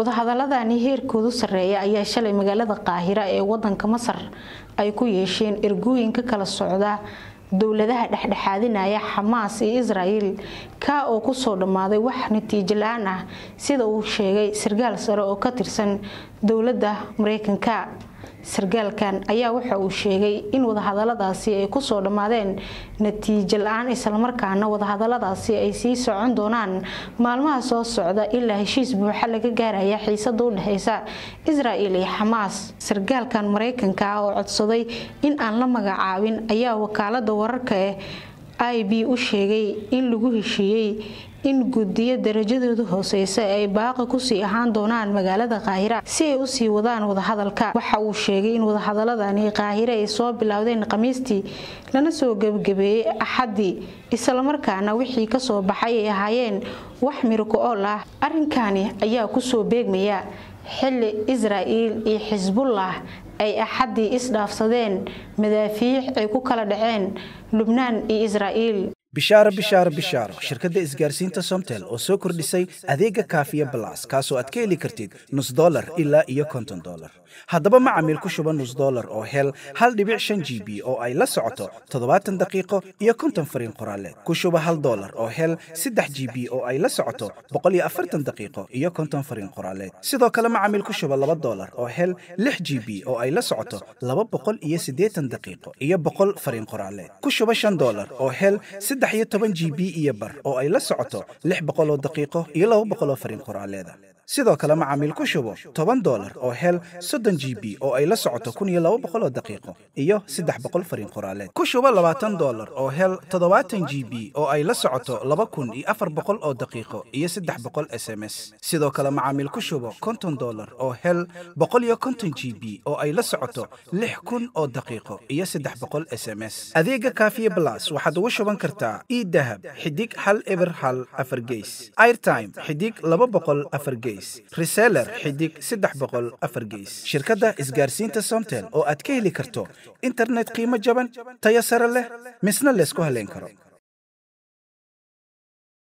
wadahadaladani heerkoodu sarreeya ayaa shalay magaalada qaahira ee wadanka masar ay ku yeesheen ergooyin ka kala socda dowladaha dhexdhexaadinaya xamaas iyo israel kaa oo kusoo dhammaaday wax natiijo la-aan ah sida uu sheegay sarkaal sare oo ka tirsan dowladda mareykanka sarkaalkan ayaa waxa uu sheegay in wadahadaladaasi ay kusoo dhammaadeen natiijo la-aan islamarkaana wadahadaladaasi ay sii socon doonaan maalmaha soo socda ilaa heshiis buuxa laga gaaraya xiisada u dhexeysa israel iyo xamaas sarkaalkan mareykanka ah oo codsaday in aan la magacaabin ayaa wakaalada wararka eh i b u sheegay in lagu heshiiyey in guddiyo darajadoodu hooseysa ay baaqi kusii ahaan doonaan magaalada qaahira si ay usii wadaan wadahadalka waxa uu sheegay in wadahadaladani qaahire ay soo bilowdeen khamiistii lana soo gebagabeeyey axaddii islamarkaana wixii kasoo baxay ay ahaayeen wax miriko ool ah arrinkani ayaa kusoo beegmaya xili israel iyo xisbullah ay axaddii isdhaafsadeen madaafiic ay ku kala dhaceen lubnaan iyo israel bishaaro bishaaro bishaaro shirkadda isgaarsiinta somtel oo soo kordhisay adeega kaafiya balas kaasoo aad ka heli kartid nus dolar ilaa iyo konton dolar haddaba macamiil ku shuba nus dolar oo hel hal dhibic shan g b oo ay la socoto toddobaatan daqiiqo iyo konton fariin qoraaleed ku shuba hal dolar oo hel saddex g b oo ay la socoto boqol iyo afartan daqiiqo iyo konton fariin qoraaleed sidoo kale macamiil ku shuba laba dolar oo hel lix g b oo ay la socoto laba boqol iyo siddeetan daqiiqo iyo boqol fariin qoraaleed ku shuba shan dolar oo hel saddex iyo toban g b iyo bar oo ay la socoto lix boqoloo daqiiqo iyo laba boqoloo fariin qoraaleeda sidoo kale macaamiil ku shubo toban dolar oo hel soddon g b oo ay la socoto kun iyo laba boqoloo daqiiqo iyo saddex boqol fariin qoraaleed ku shubo labaatan dolar oo hel toddobaatan g b oo ay la socoto laba kun iyo afar boqol oo daqiiqo iyo saddex boqol s m s sidoo kale macaamiil ku shubo konton dolar oo hel boqol iyo konton g b oo ay la socoto lix kun oo daqiiqo iyo saddex boqol s m s adeega kaafiye blas waxaad ugu shuban kartaa idahab xidig hal eber hal afar geys airtime xidig laba boqol afar geys reseller xidig saddex boqol afar geys shirkadda isgaarsiinta somtel oo aad ka heli karto internet qiimo jaban tayo sare leh misna laysku haleyn karo